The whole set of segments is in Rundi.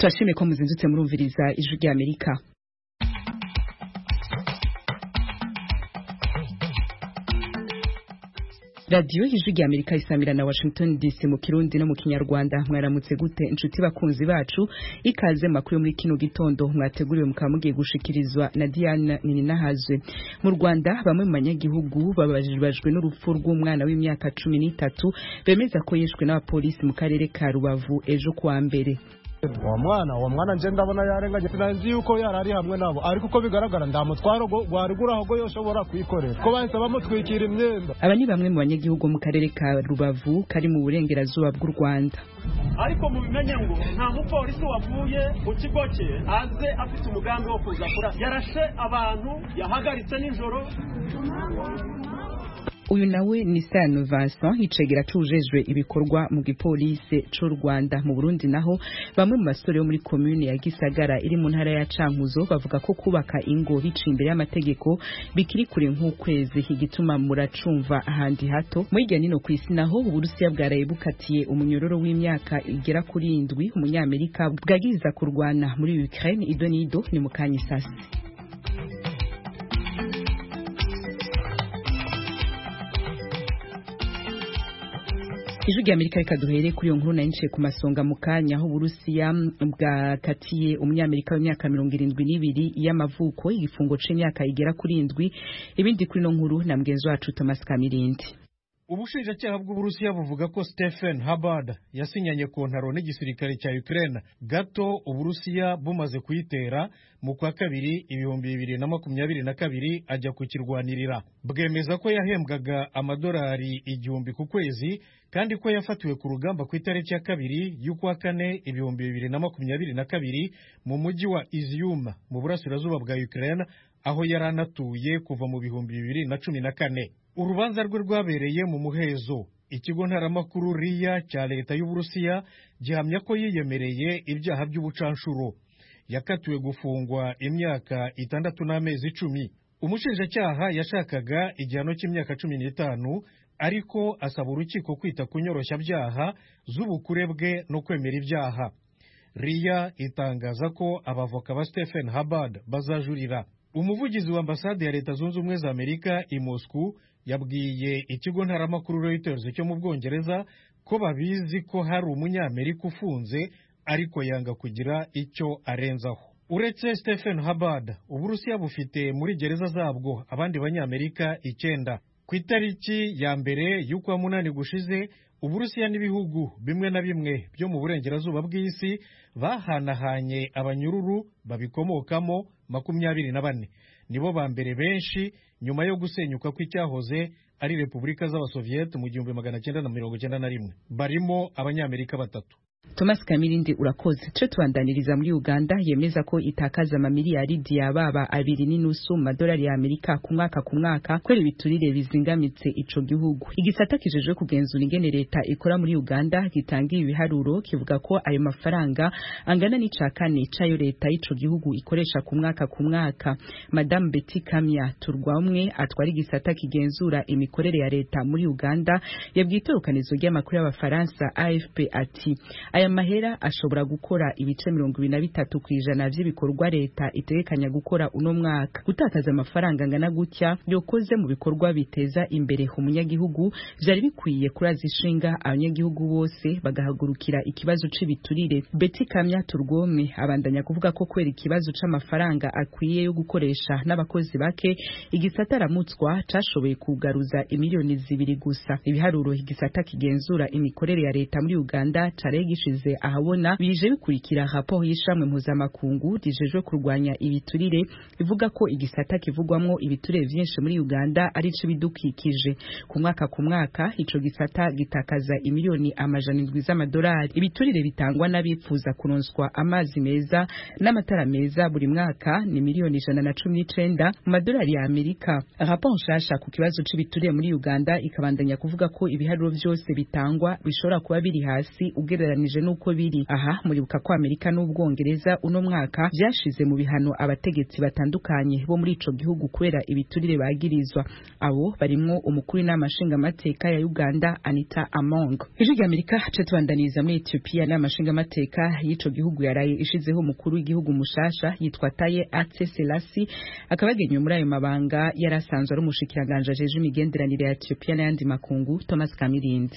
turashimye ko muzindutse murumviriza ijwi rya amerika radiyo ijwi rya amerika isamira na washington dc mu kirundi no mu kinyarwanda mwaramutse gute inshuti bakunzi bacu ikaze makuru muri kino gitondo mwateguriwe mukaba mugiye gushikirizwa na diane nininahazwe mu rwanda bamwe mu banyagihugu babajijwe n'urupfu rw'umwana w'imyaka cumi n'itatu bemeza ko yishwe n'abapolisi mu karere ka rubavu ejo kuwa mbere uwo mwana uwo mwana nje ndabona yarenganye sinzi yuko yari ari hamwe nabo ariko uko bigaragara nta mutwaro gwari guraho go yoshobora kwikorera ko bahise bamutwikira imyenda aba ni bamwe mu banyagihugu mu karere ka rubavu kari mu burengerazuba bw'u rwanda ariko mubimenye ngo nta mupolisi wavuye mu kigo cye aze afite umugambi wo kuza kurasa yarashe abantu yahagaritse nijoro uyu nawe ni Sano Vincent icegera cujejwe ibikorwa mu gipolisi c'u Rwanda mu Burundi naho bamwe mu basore bo muri commune ya Gisagara iri mu ntara ya Cankuzo bavuga ko kubaka ingo bica imbere y'amategeko bikiri kure nk'ukwezi igituma muracumva ahandi hato muri irya nino kw'isi naho Uburusiya bwaraye bukatiye umunyororo w'imyaka igera kuri indwi umunyamerika bwagiriza kurwana muri Ukraine idonido ni mu kanyisasi ijwi rya amerika reka duhere kuri iyo nkuru nayinjiye ku masonga mu kanya aho uburusiya bwakatiye umunyamerika w'imyaka mirongo irindwi n'ibiri y'amavuko igifungo c'imyaka igera kuri indwi ibindi kuri ino nkuru na mugenzi wacu thomas kamirindi ubushinjacyaha bw'uburusiya buvuga ko stephen habard yasinyanye ku ntaro n'igisirikare cya ukraine gato uburusiya bumaze kuyitera mu kwa kabiri ibihumbi bibiri na makumyabiri na kabiri ajya kukirwanirira bwemeza ko yahembwaga amadolari igihumbi ku kwezi kandi ko yafatiwe ku rugamba ku itariki ya kabiri y'ukwa kane ibihumbi bibiri na makumyabiri na kabiri mu mujyi wa izium mu burasirazuba bwa ukraine aho yari anatuye kuva mu bihumbi bibiri na cumi na kane urubanza rwe rwabereye mu muhezo ikigo ntaramakuru riya cya leta y'uburusiya gihamya ko yiyemereye ibyaha by'ubucanshuro yakatiwe gufungwa imyaka itandatu n'amezi icumi umushinjacyaha yashakaga igihano cy'imyaka cumi n'itanu ariko asaba urukiko kwita ku nyoroshyabyaha z'ubukure bwe no kwemera ibyaha riya itangaza ko abavoka ba stephen habard bazajurira umuvugizi wa ambasade ya leta zunze ubumwe za amerika i moscou yabwiye ikigo ntaramakuru reuters cyo mu bwongereza ko babizi ko hari umunyamerika ufunze ariko yanga kugira icyo arenzaho uretse stephen habard uburusiya bufite muri gereza zabwo abandi banyamerika icyenda ku itariki ya mbere y'ukwa munani gushize uburusiya n'ibihugu bimwe na bimwe byo mu burengerazuba bw'isi bahanahanye abanyururu babikomokamo makumyabiri na bane nibo ba mbere benshi nyuma yo gusenyuka kw'icyahoze ari repubulika z'abasoviyete mu gihumbi magana cyenda na mirongo cyenda na rimwe barimo abanyamerika batatu Thomas Kamirindi urakoze tuje tubandaniriza muri Uganda yemeza ko itakaza amamiliyaridi yababa abiri n'inusu mu madolari ya Amerika ku mwaka ku mwaka kwera ibiturire bizingamitse ico gihugu igisata kijejwe kugenzura ingene leta ikora muri Uganda gitanga ibiharuro kivuga ko ayo mafaranga angana n'ica kane cayo leta y'ico gihugu ikoresha ku mwaka ku mwaka Madame Betty Kamya Turwamwe atwara igisata kigenzura imikorere ya leta muri Uganda yabwiye itorokanizo ry'amakuru y'abafaransa AFP ati aya mahera ashobora gukora ibice mirongo ibiri na bitatu ku ijana vy'ibikorwa leta itegekanya gukora uno mwaka gutakaza amafaranga angana gutya yokoze mu bikorwa biteza imbere umunyagihugu vyari bikwiye kuraza ishinga abanyagihugu bose bagahagurukira ikibazo c'ibiturire Betty Kamya Turwome abandanya kuvuga ko kwera ikibazo c'amafaranga akwiye yo gukoresha n'abakozi bake igisata aramutswa cashoboye kugaruza imiliyoni zibiri gusa ibiharuro igisata kigenzura imikorere ya leta muri Uganda caregisha gishize ahabona bije bikurikira raporo y'ishamwe mpuzamakungu rijejwe kurwanya ibiturire ivuga ko igisata kivugwamwo ibiturire vyinshi muri Uganda ari ico bidukikije ku mwaka ku mwaka ico gisata gitakaza imiliyoni amajana indwi z'amadolari ibiturire bitangwa n'abipfuza kuronswa amazi meza n'amatara meza buri mwaka ni miliyoni ijana na cumi n'icenda mu madolari ya Amerika raporo nshasha ku kibazo c'ibiturire muri Uganda ikabandanya kuvuga ko ibiharuro vyose bitangwa bishobora kuba biri hasi ugereranije ugereranije n'uko biri aha muribuka ko amerika n'ubwongereza uno mwaka vyashize mu bihano abategetsi batandukanye bo muri ico gihugu kubera ibiturire bagirizwa abo barimwo umukuru w'inama nshingamateka ya uganda anita among ijwi rya amerika ca tubandaniriza muri ethiopia n'inama nshingamateka y'ico gihugu yaraye ishizeho umukuru w'igihugu mushasha yitwa taye atse selasi akaba yagenywe muri ayo mabanga yari asanzwe ari umushikiranganje ajeje imigenderanire ya ethiopia n'ayandi makungu thomas kamirindi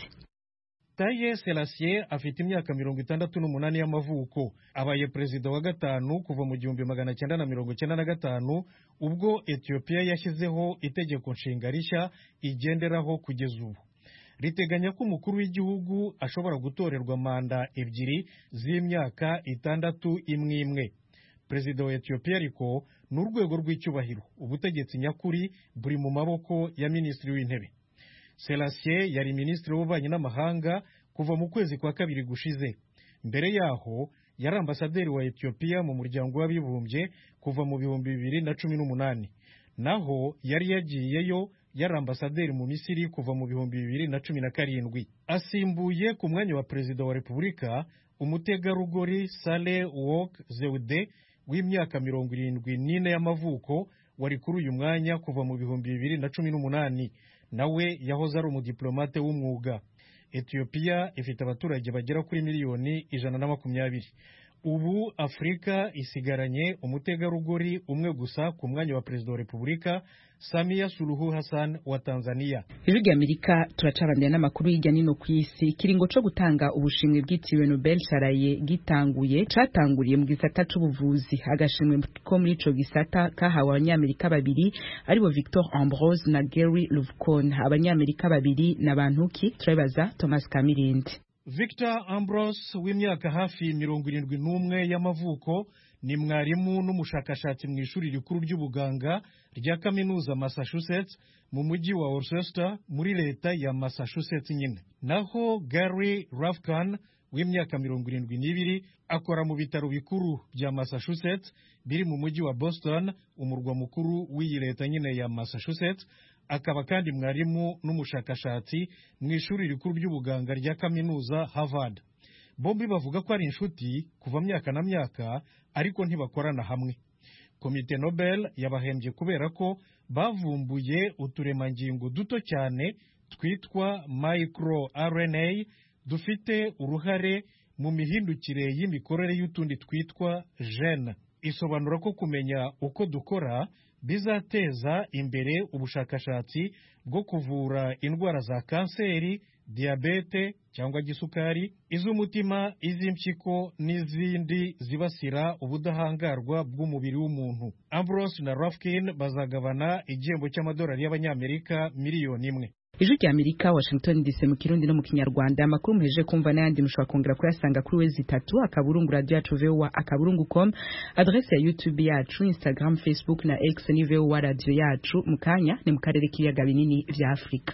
taye selassie afite imyaka mirongo itandatu n'umunani y'amavuko abaye perezida wa gatanu kuva mu gihumbi magana cyenda na mirongo cyenda na gatanu ubwo etiyopiya yashyizeho itegeko nshinga rishya igenderaho kugeza ubu riteganya ko umukuru w'igihugu ashobora gutorerwa manda ebyiri z'imyaka itandatu imwe imwe perezida wa etiyopiya ariko ni urwego rw'icyubahiro ubutegetsi nyakuri buri mu maboko ya minisitiri w'intebe selassie yari minisitiri w'ububanyi n'amahanga kuva mu kwezi kwa kabiri gushize mbere yaho yari ambasaderi wa etiyopiya mu muryango w'abibumbye kuva mu bihumbi bibiri na cumi n'umunani naho yari yagiyeyo yari ambasaderi mu misiri kuva mu bihumbi bibiri na cumi na karindwi asimbuye ku mwanya wa perezida wa repubulika umutegarugori sale wok zewude w'imyaka mirongo irindwi n'ine y'amavuko wari kuri uyu mwanya kuva mu bihumbi bibiri na cumi n'umunani nawe yahoze ari umudiplomate w'umwuga etiyopiya ifite abaturage bagera kuri miliyoni ijana na makumyabiri ubu afurika isigaranye umutegarugori umwe gusa ku mwanya wa perezida wa repubulika samiya suruhu hassan wa tanzania ijwi rya amerika turacabanira n'amakuru hirya nino ku isi ikiringo co gutanga ubushimwe bwitiriwe nobel caraye gitanguye catanguriye mu gisata c'ubuvuzi agashimwe ko muri ico gisata kahawe abanyamerika babiri aribo victor ambrose na gary luvcon abanyamerika babiri na bantuki turabibaza thomas kamirindi victor ambrose w'imyaka hafi mirongo irindwi n'umwe y'amavuko ni mwarimu n'umushakashatsi mu ishuri rikuru ry'ubuganga rya kaminuza massachusetts mu mujyi wa worcester muri leta ya massachusetts nyine naho gary rafkan w'imyaka mirongo irindwi n'ibiri akora mu bitaro bikuru bya massachusetts biri mu mujyi wa boston umurwa mukuru w'iyi leta nyine ya massachusetts akaba kandi mwarimu n'umushakashatsi mu ishuri rikuru ry'ubuganga rya kaminuza harvard bombi bavuga ko ari inshuti kuva myaka na myaka ariko ntibakorana hamwe komite nobel yabahembye kubera ko bavumbuye uturemangingo duto cyane twitwa micro rna dufite uruhare mu mihindukire y'imikorere y'utundi twitwa gene isobanura ko kumenya uko dukora bizateza imbere ubushakashatsi bwo kuvura indwara za kanseri diyabete cyangwa gisukari iz'umutima iz'impyiko n'izindi zibasira ubudahangarwa bw'umubiri w'umuntu ambrose na rafkin bazagabana igihembo cy'amadolari y'abanyamerika miliyoni imwe ijwi rya amerika washington dc mu kirundi no mu kinyarwanda amakuru muheje kumva n'ayandi mushobora kongera kuyasanga kuri wezi itatu akaburungu radio yacu voa akaburungu com adrese ya youtube yacu instagram facebook na x ni voa radio yacu mu kanya ni mu karere k'ibiyaga binini vya afurika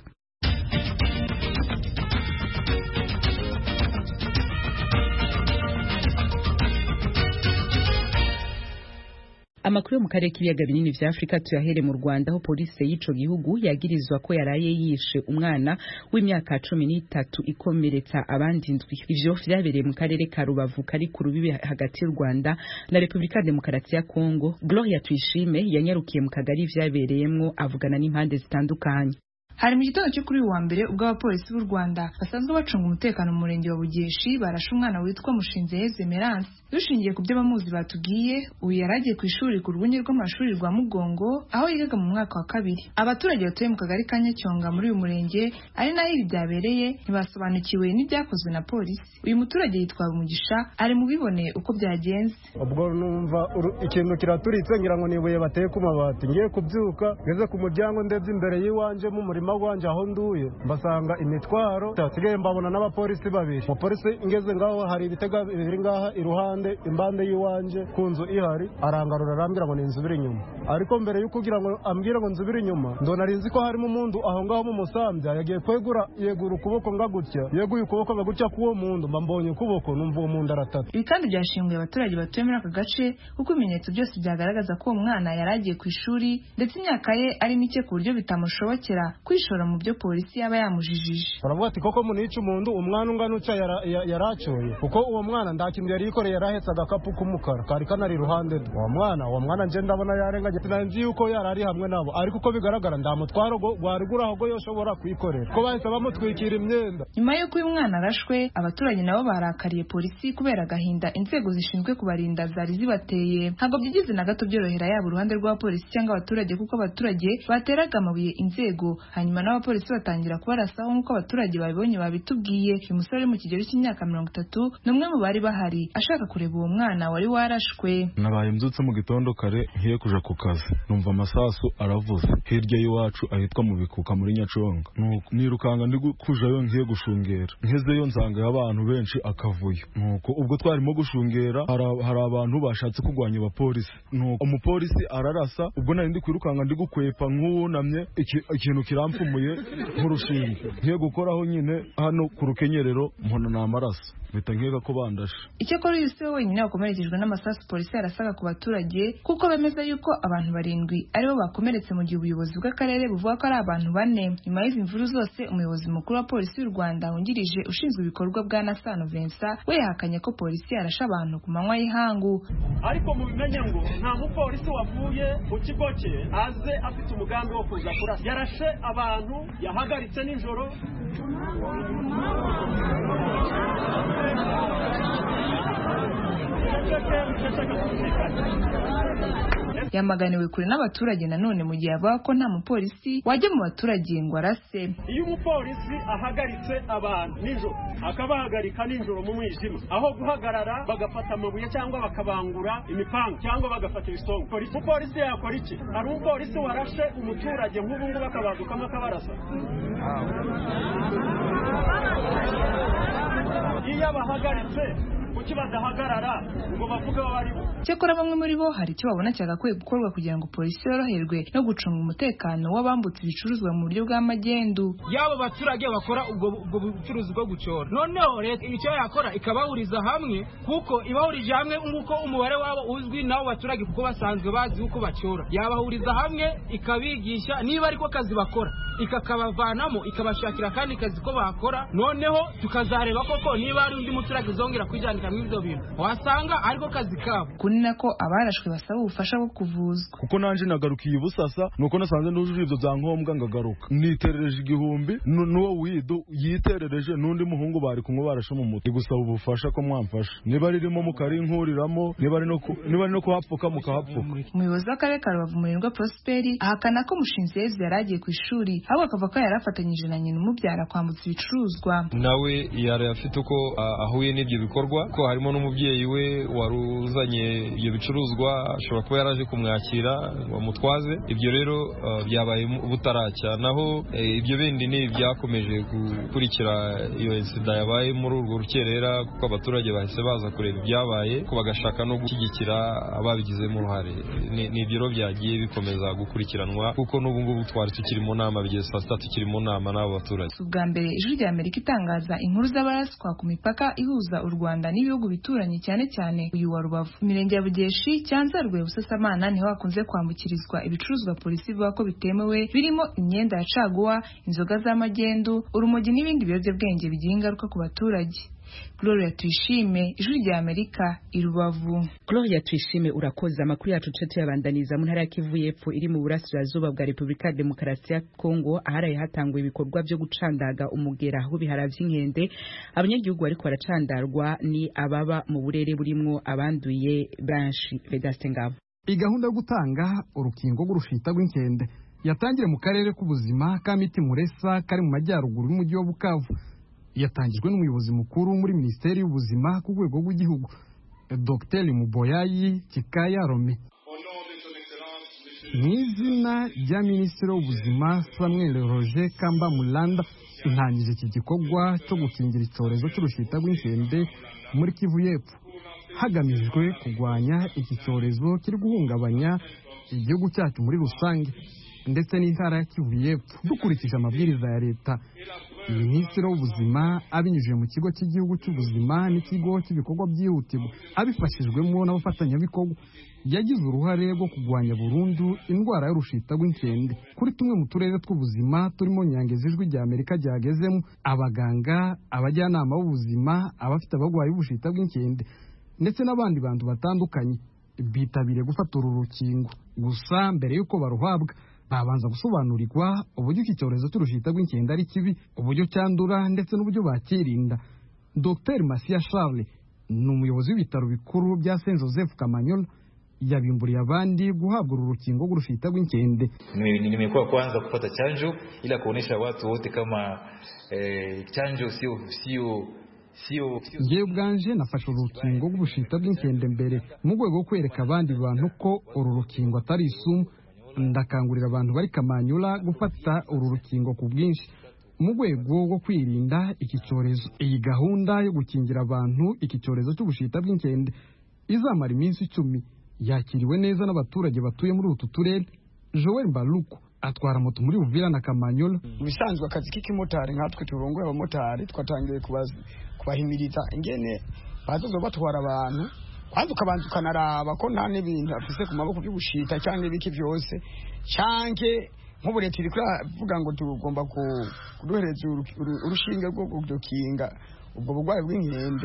amakuru yo mu karere k'ibiyaga binini vya afurika tuyahere mu rwanda aho polisi y'ico gihugu yagirizwa ko yaraye yishe umwana w'imyaka cumi n'itatu ikomeretsa abandi ndwi ivyo vyabereye mu karere ka rubavu kari ku rubibi hagati y'u rwanda na repubulika ya demokarasi ya kongo gloria tuyishime yanyarukiye mu kagari vyabereyemwo avugana n'impande zitandukanye hari mu gitondo cyo kuri uyu wa mbere ubwo abapolisi b'u rwanda basanzwe bacunga umutekano mu murenge wa bugeshi barashe umwana witwa mushinzeheze meranse dushingiye ku byo abamuzi batubwiye uyu yari agiye ku ishuri ku rwunge rw'amashuri rwa mugongo aho yigaga mu mwaka wa kabiri abaturage batuye mu kagari ka nyacyonga muri uyu murenge ari naho ibi byabereye ntibasobanukiwe n'ibyakozwe na polisi uyu muturage yitwa umugisha ari mu bibone uko byagenze ubwo numva ikintu kiraturitse ngira ngo ni ibuye bateye ku mabati ngiye kubyuka ngeze ku muryango ndebye imbere y'iwanje mu murima wanjye aho nduye mbasanga imitwaro nsigaye mbabona n'abapolisi babiri umupolisi ngeze ngaho hari ibitega biri ngaha iruhande impande y'iwanje ku nzu ihari arangarura arambwira ngo ninzubire inyuma ariko mbere yo kugira ngo ambwire ngo nzubire inyuma ndo nari nzi ko harimo umuntu aho ngaho mu musambya yagiye kwegura yegura ukuboko nga gutya yeguye ukuboko nga gutya k'uwo muntu mba mbonye ukuboko numva uwo muntu aratata ibi kandi byashinguye abaturage batuye muri aka gace kuko ibimenyetso byose byagaragaza ko uwo mwana yari agiye ku ishuri ndetse imyaka ye ari mike ku buryo bitamushobokera kwishora mu byo polisi yaba yamujijije baravuga ati koko munica umuntu umwana ungana uca yara- ya- yaracoye kuko uwo mwana nta kintu yari yikoreye yarahetse agakapu k'umukara kari kanari iruhande rwe uwo mwana uwo mwana nje ndabona yarenganye sinanzi yuko yari ari hamwe nabo ariko uko bigaragara nta mutwaro go- gwari guri aho go yoshobora kwikorera ko bahise bamutwikira imyenda nyuma y'uko uyu mwana arashwe abaturage nabo barakariye polisi kubera agahinda inzego zishinzwe kubarinda zari zibateye ntabwo byigeze na gato byorohera yaba uruhande rw'abapolisi cyangwa abaturage kuko abaturage bateraga amabuye inzego hanyuma n'abapolisi batangira kubarasaho nk'uko abaturage babibonye babitubwiye uyu musore uri mu kigero cy'imyaka mirongo itatu ni umwe mu bari bahari ashaka kureba uwo mwana wari warashwe nabaye mbyutse mu gitondo kare ngiye kuja ku kazi numva amasasu aravuze hirya y'iwacu ahitwa mu bikuka muri nyaconga Nuko nirukanga ndi gu- kujayo ngiye gushungera ngezeyo nsangayo abantu benshi akavuyo nuko ubwo twarimo gushungera hari- hari abantu bashatse kurwanya abapolisi nuko umupolisi ararasa ubwo nari ndi kwirukanka ndi gukwepa nk'uwunamye iki- ikintu kirampfumuye nk'urushinge ngiye gukoraho nyine hano ku rukenyerero mbona ni amaraso mpita nkeka ko bandashe icyakora uyu si we wenyine wakomerekejwe n'amasasu polisi yarasaga ku baturage kuko bemeza yuko abantu barindwi aribo bakomeretse mu gihe ubuyobozi bw'akarere buvuga ko ari abantu bane nyuma y'izi mvuru zose umuyobozi mukuru wa polisi y'u rwanda wungirije ushinzwe ibikorwa bwa nasano vincent we yahakanye ko polisi yarashe abantu ku manywa y'ihangu ariko mubimenye ngo nta mupolisi wavuye mu kigo cye aze afite umugambi wo kuza kurasa yarashe abantu yahagaritse nijoro yamaganiwe kure n'abaturage nanone mu gihe avuga ko nta mupolisi wajya mu baturage ngo arase iyo umupolisi ahagaritse abantu nijoro akabahagarika nijoro mu mwijima aho guhagarara bagafata amabuye cyangwa bakabangura imipanga cyangwa bagafata ibisongo Polisi- umupolisi yakora iki hari umupolisi warashe umuturage nk'ubu ngubu akabadukamo akabarasa iyo abahagaritse kuki badahagarara ngo bavuge abo ari bo cyakora bamwe muri bo hari icyo babona cyagakwiye gukorwa kugira ngo polisi yoroherwe no gucunga umutekano w'abambutse ibicuruzwa mu buryo bw'amagendu y'abo baturage bakora ubwo ubwo bucuruzi bwo gucora noneho leta icyo yakora ikabahuriza hamwe kuko ibahurije hamwe nk'uko umubare wabo uzwi n'abo baturage kuko basanzwe bazi uko bacora yabahuriza hamwe ikabigisha niba ariko kazi bakora ikakabavanamo ikabashakira akandi kazi ko bakora noneho tukazareba koko niba hari undi muturage uzongera kwijandika muri ibyo bintu wasanga ariko kazi kabo kuri nako abarashwe basaba ubufasha bwo kuvuzwa kuko nanje nagarukiye ibusasa nuko nasanze nujuje ibyo byangombwa ngagaruka niterereje igihumbi nu- n'uwo widu yiterereje n'undi muhungu bari kumwe barashe mu mutwe gusaba ubufasha ko mwamfasha niba ririmo mukarinkuriramo niba ari no ku- niba ari no kuhapfuka mukahapfuka umuyobozi w'akarere ka rubavu murindwa prosperi ahakana ko mushinzi yezu yari agiye ku ishuri ahubwo akavuga ko yari afatanyije na nyina umubyara kwambutsa ibicuruzwa nawe yari afite uko ah, ahuye n'ibyo bikorwa ko harimo n'umubyeyi we wari uzanye ibyo bicuruzwa ashobora kuba yaraje kumwakira ngo amutwaze ibyo rero ah, byabaye mu- butaracya naho eh, ibyo bindi ni ibyakomeje gukurikira iyo insida yabaye muri urwo rukerera kuko abaturage bahise baza kureba ibyabaye ko bagashaka no gushyigikira ababigizemo uruhare ni ni ibyo rero byagiye bikomeza gukurikiranwa kuko n'ubu ngubu twari tukiri mu nama bigeze saa sita tukiri mu nama n'abo baturage si ubwa mbere ijwi rya amerika itangaza inkuru z'abaraswa ku mipaka ihuza u rwanda n'ibihugu bituranye cyane cyane uyu wa rubavu imirenge ya bugeshi cyanzarwe busasamana niho hakunze kwambukirizwa ibicuruzwa polisi ivuga ko bitemewe birimo imyenda ya caguwa inzoga z'amagendu urumogi n'ibindi biyobyabwenge bigira ingaruka ku baturage gloria tuyishime ijwi rya amerika i rubavu Gloria tuyishime urakoze amakuru yacu ce tuyabandaniza mu ntara ya Kivu y'Epfo iri mu burasirazuba bwa Repubulika ya Demokarasi ya Kongo aharaye hatangwa ibikorwa byo gucandaga umugera w'ibihara vy'inkende abanyagihugu bariko baracandarwa ni ababa mu burere burimwo abanduye benshi Vedaste Ngabo iyi gahunda yo gutanga urukingo rw'urushita rw'inkende yatangire mu karere k'ubuzima ka miti muresa kari mu majyaruguru y'umujyi wa bukavu yatangijwe n'umuyobozi mukuru muri minisiteri y'ubuzima ku rwego rw'igihugu dr muboyayi kikaya rome mu izina rya minisitiri w'ubuzima samuel roger kamba mulanda intangije iki gikorwa cyo gukingira icyorezo cy'urushita rw'inkende muri kivu y'epfo hagamijwe kurwanya iki cyorezo kiri guhungabanya igihugu cyacu muri rusange ndetse n'intara ya kivu y'epfo dukurikije amabwiriza ya leta minisitiri w'ubuzima abinyujije mu kigo cy'igihugu cy'ubuzima n'ikigo cy'ibikorwa byihutirwa abifashijwemo n'abafatanyabikorwa yagize uruhare rwo kurwanya burundu indwara y'urushita rw'inkende kuri tumwe mu turere tw'ubuzima turimo nyangezi ijwi rya amerika ryagezemo abaganga abajyanama b'ubuzima abafite abarwayi b'ubushita bw'inkende ndetse n'abandi bantu batandukanye bitabiriye gufata uru rukingo gusa mbere y'uko baruhabwa babanza gusobanurirwa uburyo iki cyorezo cy'urushita rw'inkende ari kibi uburyo cyandura ndetse n'uburyo bakirinda dr masiya charles ni umuyobozi w'ibitaro bikuru bya saint joseph kamanyola yabimburiye abandi guhabwa uru rukingo rw'urushita rw'inkende nimekuwa kwanza kupata chanjo ila kuonesha watu wote kama eh, chanjo sio sio sio ngewe ubwanje nafashe urukingo rw'ubushita bw'inkende mbere mu rwego rwo kwereka abandi bantu ko uru rukingo atari isumu ndakangurira abantu bari kamanyura gufata uru rukingo ku bwinshi mu rwego rwo kwirinda iki cyorezo iyi gahunda yo gukingira abantu iki cyorezo cy'ubushita bw'inkende izamara iminsi icumi yakiriwe neza n'abaturage batuye muri utu turere joel mbaruku atwara moto muri uvira na kamanyola mu bisanzwe akazi k'ikimotari nkatwe turongoye abamotari twatangiye kubahimiriza ingene bazoza batwara abantu kwanza ukabanza ukanaraba ko nta n'ibintu afise ku maboko by'ubushita cyangwa ibiki byose canke nk'ubu leta iri kuravuga ngo tugomba kuduhereza urushinge rwo kudukinga ubwo burwayi bw'inkende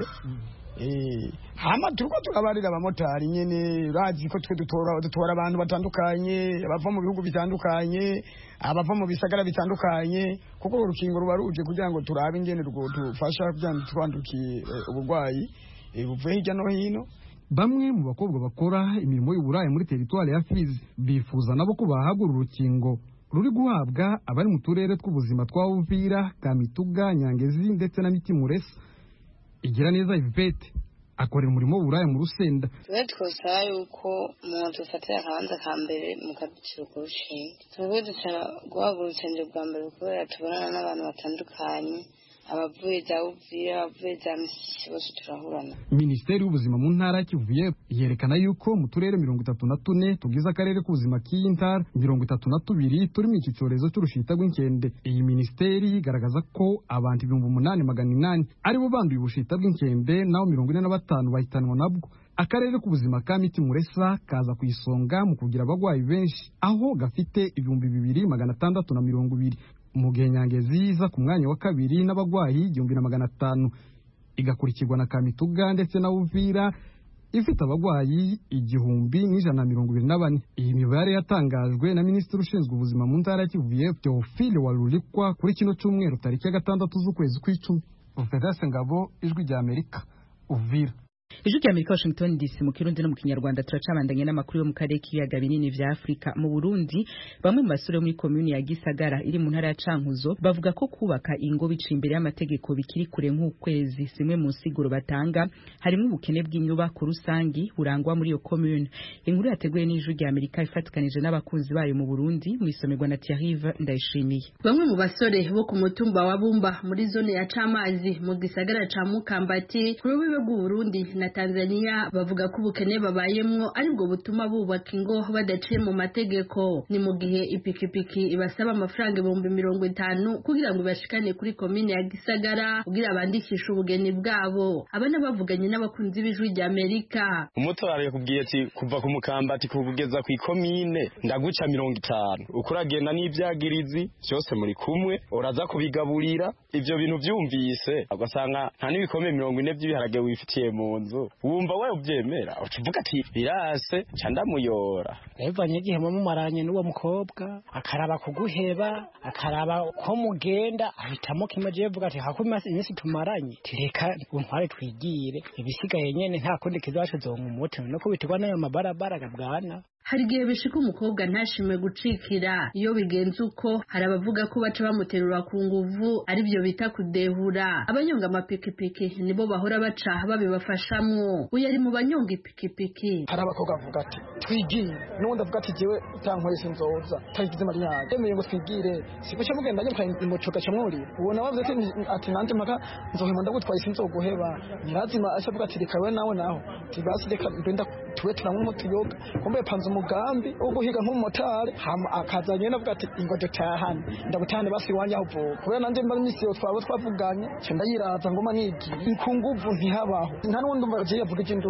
hama turiko turabarira abamotari nyene urazi ko twe dutora abantu batandukanye abava mu bihugu bitandukanye abava mu bisagara bitandukanye kuko urukingo ruba ruje kugira ngo turabe ingene rwodufasha kugira ngo twandukiye uburwayi buvuye hirya no hino bamwe mu bakobwa bakora imirimo y'uburaya muri teritwari ya fizi bifuza nabo ko bahabwa uru rukingo ruri guhabwa abari mu turere tw'ubuzima twa uvira kamituga nyangezi ndetse na mitimuresa igira neza ivete akorera umurimo w'uburaya mu rusenda twe twosaba yuko umuntu dufatira akabanza ka mbere mu kaduciro ku rushinge twebwe dushaka guhabwa urusengero bwa mbere kubera tubonana n'abantu batandukanye abavuye za uvira abavuye za misisi bose turahurana minisiteri y'ubuzima mu ntara kivuye yerekana yuko mu turere mirongo itatu na tune tugize akarere k'ubuzima k'iyi ntara mirongo itatu na tubiri turimo iki cyorezo cy'urushita rw'inkende iyi minisiteri igaragaza ko abantu ibihumbi umunani magana inani aribo banduye ubushita bw'inkende naho mirongo ine na batanu bahitanwa nabwo akarere k'ubuzima ka miti muresa kaza ku isonga mu kugira abarwayi benshi aho gafite ibihumbi bibiri magana atandatu na mirongo ibiri mu gihe nyangezi iza ku mwanya wa kabiri n'abarwayi igihumbi na magana atanu igakurikirwa na kamituga ndetse na uvira ifite abarwayi igihumbi n'ijana na mirongo ibiri na bane iyi mibare yatangajwe na minisitiri ushinzwe ubuzima mu ntara ya kivu y'epfo teofile warurikwa kuri kino cyumweru tariki ya gatandatu z'ukwezi kw'icumi profedase ngabo ijwi rya amerika uvira ijwi rya amerika washington dc mu kirundi no mu kinyarwanda turacabandanye n'amakuru yo mu karere k'ibiyaga binini vya afurika mu burundi bamwe mu basore muri komuni ya gisagara iri mu ntara ya cankuzo bavuga ko kubaka ingo biciye imbere y'amategeko bikiri kure nk'ukwezi zimwe mu nsiguro batanga harimo ubukene bw'inyubako rusangi burangwa muri iyo komune inkuru yateguye n'ijwi rya amerika ifatikanije n'abakunzi bayo mu burundi mu isomerwa na tiarive ndayishimiye bamwe mu basore bo ku mutumba wa bumba muri zone ya camazi mu gisagara ca mukambati ku rubibe rw'uburundi na Tanzania bavuga ko ubukene babayemwo aribwo butuma bubaka ingo badaciye mu mategeko ni mu gihe ipikipiki ibasaba amafaranga ibihumbi mirongo itanu kugira ngo ibashikane kuri komine ya Gisagara kugira bandikishe ubugeni bwabo abana bavuganye n'abakunzi b'ijwi rya Amerika umutwaro yakubwiye ati kuva ku mukambati kugeza ku ikomine ndaguca mirongo itanu uko uragenda n'ibyagirizi byose muri kumwe uraza kubigaburira ibyo bintu byumvise ugasanga nta n'ibikombe mirongo ine by'ibiharage wifitiye mu nzu wumva we ubyemera uvuga ati birase ca ndamuyora yavanye igihe mumaranye n'uwo mukobwa akaraba kuguheba akaraba ko mugenda ahitamo kimwe je vuga ati hako iminsi tumaranye tireka untware twigire ibisigaye nyene nta kundi kizacu zonga umuti no kubitirwa n'ayo mabarabara gabwana hari igihe bishika umukobwa ntashime gucikira iyo bigenze uko hari abavuga ko baca bamuterura ku nguvu aribyo bita kudehura abanyonga amapikipiki nibo bahora baca babibafashamwo uyu ari mu banyonga ipikipiki hari abakobwa bavuga ati twigire n'ubundi avuga ati jewe utankoreye sinzoza tagize mariyaje yemeye ngo twigire sikuca mugenda nyine mucoga camwuri ubona bavuze ati ati nanje mpaka nzohema ndagutwaye sinzoguheba nyirazima aca avuga ati reka we nawe naho ati basi reka mbenda tuwe turanywa umutuyoga kumbe panze umugambi wo guhiga nk'umumotari hama akaza nyene avuga ati ingo dutahane ndabutahane basi iwanje aho uvuka kubera nanje mba imisi yo twaba twavuganye ca ndayiraza ngoma nigiye ku nguvu ntihabaho nta n'uwundi umva agiye avuga ivy'induru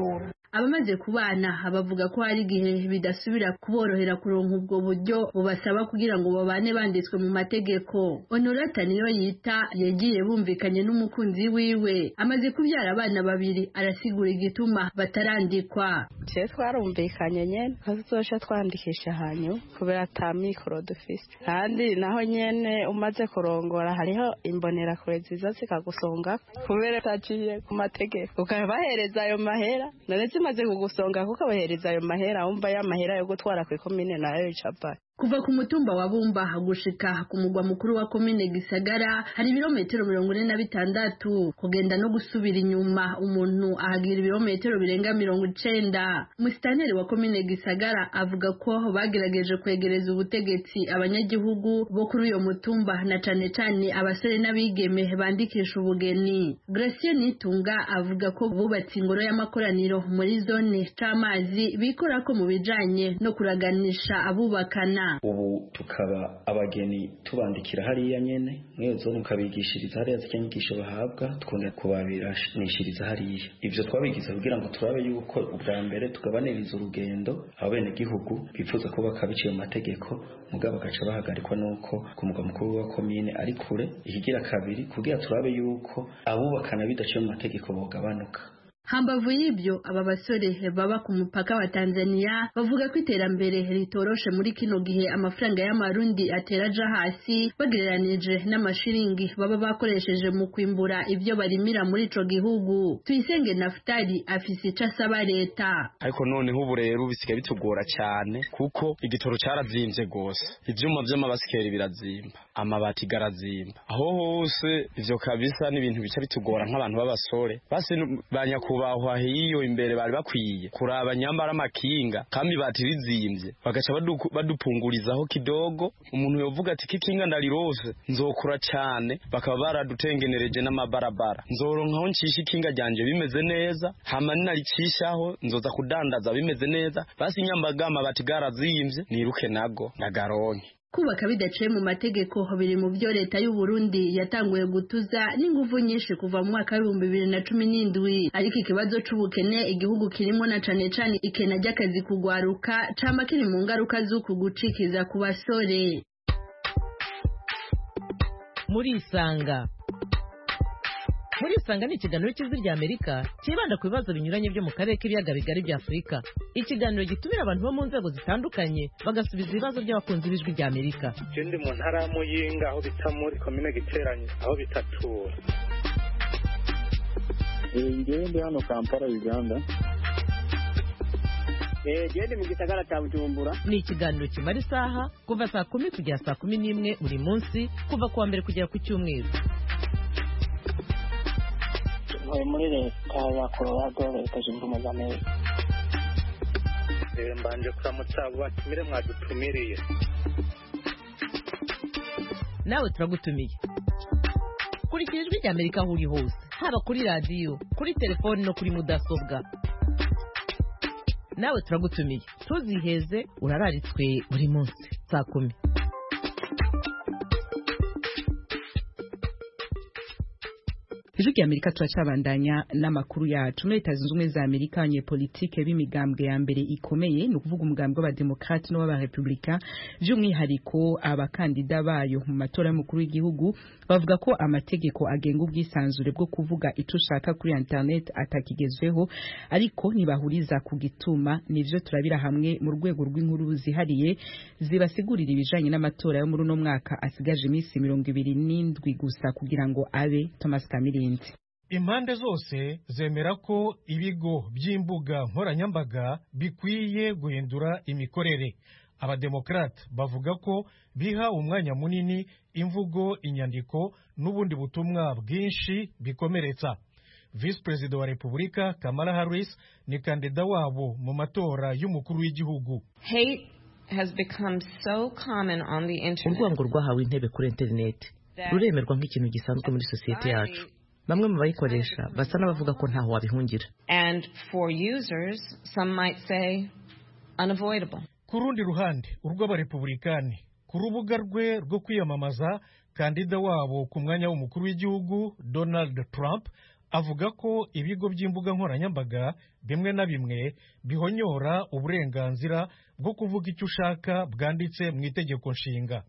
abamaze kubana bavuga ko hari igihe bidasubira kuborohera kuronka ubwo buryo bubasaba kugira ngo babane banditswe mu mategeko honorata niyo yita yagiye bumvikanye n'umukunzi wiwe amaze kubyara abana babiri arasigura igituma batarandikwa je twarumvikanye nyene ko tuzoca twandikisha hanyu kubera ata mikoro dufise kandi naho nyene umaze kurongora hariho imbonerakure ziza zikagusonga kubera utaciye ku mategeko ukabahereza ayo mahera none zimaze kugusonga kuko abahereza ayo mahera wumva ya mahera yo gutwara ku ikomine nayo icapa kuva ku mutumba wa bumba gushika ku mugwa mukuru wa komine gisagara hari ibirometero mirongo ine na bitandatu kugenda no gusubira inyuma umuntu ahagira ibirometero birenga mirongo icenda musitaneri wa komine gisagara avuga ko bagerageje kwegereza ubutegetsi abanyagihugu bo kuri uyo mutumba na cane cane abasore n'abigeme bandikisha ubugeni gracie nitunga avuga ko bubatse ingoro y'amakoraniro muri zone c'amazi bikora ko mu bijanye no kuraganisha abubakana ubu tukaba abageni tubandikira hariya nyene mwewe zo mukabigishiriza hariya zirya nyigisho bahabwa tukongera kubabiranishiriza hariya ivyo twabigize kugira ngo turabe yuko ubwa mbere tugabaniriza urugendo abene gihugu bifuza ko bakabiciye mu mategeko mugabo bagaca bahagarikwa nuko ku mugwa mukuru wa komine ari kure ikigira kabiri kugira turabe yuko abubakana bidaciye mu mategeko bogabanuka hambavu y'ibyo aba basore baba ku mupaka wa Tanzania bavuga ko iterambere ritoroshe muri kino gihe amafaranga y'amarundi atera aja hasi bagereranije n'amashiringi baba bakoresheje mu kwimbura ibyo barimira muri ico gihugu tuyisenge naftali afise ico asaba leta ariko noneho ubu rero bisigaye bitugora cyane kuko igitoro cyarazimvye gose ivyuma vy'amabasikeri birazimba amabati garazimba aho hose ivyo kabisa n'ibintu bica bitugora nk'abantu b'abasore basi banyaku kubahwa hiyo imbere bari bakwiye kuraba nyambara amakinga kandi bati rizimvye bagaca badupungurizaho kidogo umuntu yovuga ati kikinga ndarirose nzokura cyane bakaba baradutengenereje n'amabarabara nzoronkaho ncisha ikinga ryanje bimeze neza hama ninaricishaho nzoza kudandaza bimeze neza basi nyambagama bati garazimvye niruke nago ndagaronke kubaka bidaciye mu mategeko biri mu byo leta y'u Burundi yatanguye gutuza n'inguvu nyinshi kuva mu mwaka w'ibihumbi bibiri na cumi n'indwi ariko ikibazo c'ubukene igihugu kirimo na cane cane ikena ry'akazi kugwaruka cama kiri mu ngaruka z'uku gucikiza ku basore muri isanga muri isanga ni ikiganiro cy'ijwi rya amerika cyibanda ku bibazo binyuranye byo mu karere k'ibiyaga bigari bya afurika ikiganiro gitumira abantu bo mu nzego zitandukanye bagasubiza ibibazo by'abakunzi b'ijwi rya amerika je ndi mu ntara ya muyinga aho bita muri komine giteranye aho bita tura ngewe ndi hano kampala uganda gende mu gisagara cya bujumbura ni ikiganiro kimara isaha kuva saa kumi kugera saa kumi n'imwe buri munsi kuva ku wa mbere kugera ku cyumweru ntuye muri leta ya colorado leta zunze ubumwe za amerika mbanje kuramutsa abo batumire mwadutumiriye nawe turagutumiye kurikira ijwi rya amerika aho uri hose haba kuri radiyo kuri telefoni no kuri mudasobwa nawe turagutumiye tuziheze urararitswe buri munsi saa kumi ijwi rya amerika turacabandanya n'amakuru yacu muri leta zunze ubumwe za amerika abanyepolitike b'imigambwe ya mbere ikomeye ni ukuvuga umugambwe w'abademokrate n'uw'abarepublika by'umwihariko abakandida bayo mu matora y'umukuru w'igihugu bavuga ko amategeko agenga ubwisanzure bwo kuvuga icyo ushaka kuri internet atakigezweho ariko ntibahuriza ku gituma nivyo turabira hamwe mu rwego rw'inkuru zihariye zibasigurira ibijanye n'amatora yo muri uno mwaka asigaje iminsi mirongo ibiri n'indwi gusa kugira ngo abe thomas kamirindi impande zose zemera ko ibigo by'imbuga nkoranyambaga bikwiye guhindura imikorere abademokrate bavuga ko biha umwanya munini imvugo inyandiko n'ubundi butumwa bwinshi bikomeretsa visi perezida wa repubulika kamala harris ni kandida wabo mu matora y'umukuru w'igihugu urwango rwahawe intebe kuri interineti ruremerwa nk'ikintu gisanzwe muri sosiyete yacu bamwe mu bayikoresha basa n'abavuga ko ntaho wabihungira ku rundi ruhande urw'abarepublikani ku rubuga rwe rwo kwiyamamaza kandida wabo ku mwanya w'umukuru w'igihugu donald trump avuga ko ibigo by'imbuga nkoranyambaga bimwe na bimwe bihonyora uburenganzira bwo kuvuga icyo ushaka bwanditse mu itegeko nshinga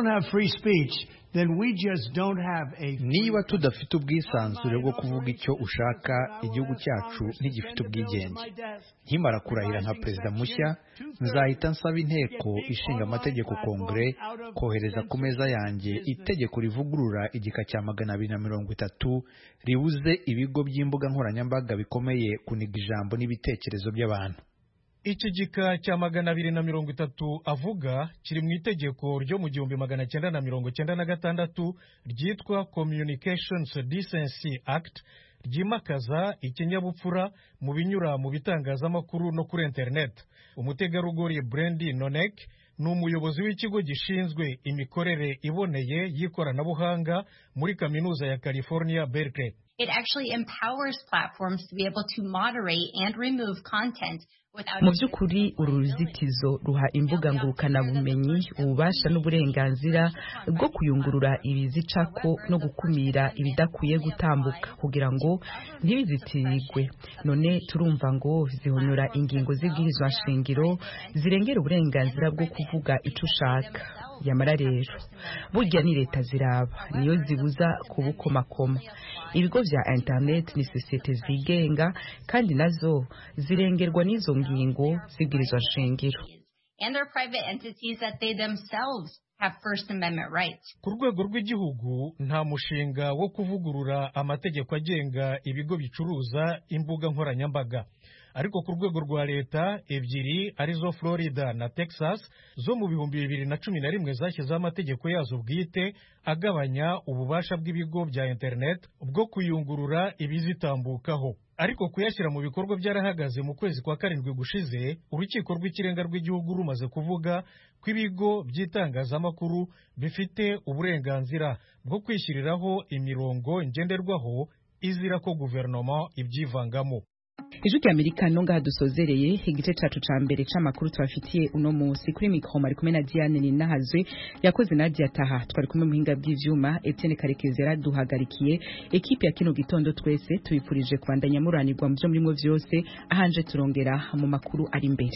niba tudafite ubwisanzure bwo kuvuga icyo ushaka igihugu cyacu ntigifite ubwigenge nkimara kurahira nka perezida mushya nzahita nsaba inteko ishinga amategeko kongere kohereza ku meza yanjye itegeko rivugurura igika cya magana abiri na mirongo itatu ribuze ibigo by'imbuga nkoranyambaga bikomeye kuniga ijambo n'ibitekerezo by'abantu iki gika cya magana abiri na mirongo itatu avuga kiri mu itegeko ryo mu gihumbi magana cyenda na mirongo cyenda na gatandatu ryitwa communications decency act ryimakaza ikinyabupfura mu binyura mu bitangazamakuru no kuri internet umutegarugori Brandy Nonek ni umuyobozi w'ikigo gishinzwe imikorere iboneye y'ikoranabuhanga muri kaminuza ya California Berkeley It actually empowers platforms to be able to moderate and remove content mu by'ukuri uru ruzitizo ruha imbuga ngurukanabumenyi ububasha n'uburenganzira bwo kuyungurura ibizicako no gukumira ibidakwiye gutambuka kugira ngo ntibizitirirwe none turumva ngo zihonyora ingingo z'ibwirizwa nshingiro zirengera uburenganzira bwo kuvuga icyo ushaka yamara rero burya ni leta ziraba niyo zibuza kubukomakoma ibigo bya interineti ni sosiyete zigenga kandi nazo zirengerwa n'izo ngingo z'ibwirizwa nshingiro and their private entities that they themselves have First Amendment rights. ku rwego rw'igihugu nta mushinga wo kuvugurura amategeko agenga ibigo bicuruza imbuga nkoranyambaga ariko ku rwego rwa leta ebyiri arizo florida na texas zo mu bihumbi bibiri na cumi na rimwe zashyizeho amategeko yazo bwite agabanya ububasha bw'ibigo bya internet bwo kuyungurura ibizitambukaho ariko kuyashyira mu bikorwa byarahagaze mu kwezi kwa karindwi gushize urukiko rw'ikirenga rw'igihugu rumaze kuvuga ko ibigo by'itangazamakuru bifite uburenganzira bwo kwishyiriraho imirongo ngenderwaho izira ko guverinoma ibyivangamo ijwi rya amerika no ngaha dusozereye igice cacu ca mbere c'amakuru tubafitiye uno munsi kuri mikoro mari kumwe na diane ninahazwe yakoze nadia taha twari kumwe muhinga bw'ivyuma etienne karekezi yaraduhagarikiye ekipi ya kino gitondo twese tubifurije kubandanya muranirwa mu vyo murimwo vyose ahanje turongera mu makuru ari imbere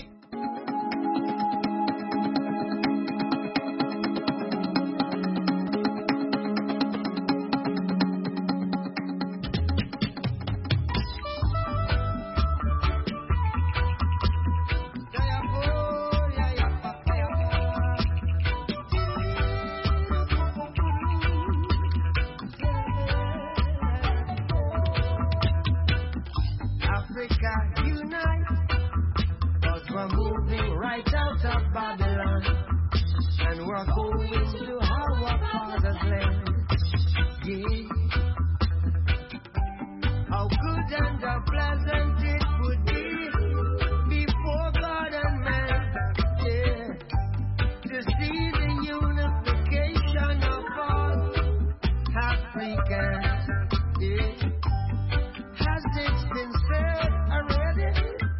Africa unite, cause we're moving right out of Babylon, and we're going to our father's land. Yeah. How good and how pleasant it would be before God and man, yeah, to see the unification of all Africans, yeah. Has it been said already?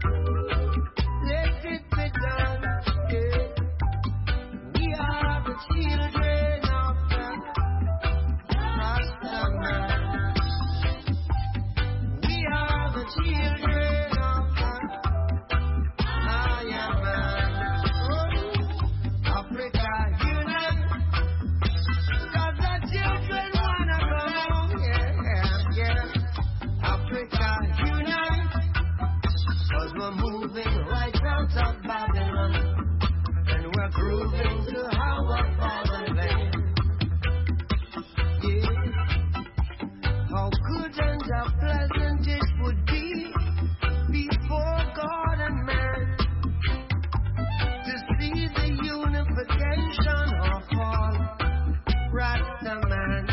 Let it be done. Yeah. We are the children of the Rastaman. We are the children of the Ayaman. Oh, Africa unite. 'Cause the children wanna come home. Yeah, yeah. Africa unite, cause we're moving right out of Babylon, and we're grooving to our fatherland. Yeah, how good and how pleasant it would be before God and man to see the unification of all Rasta man.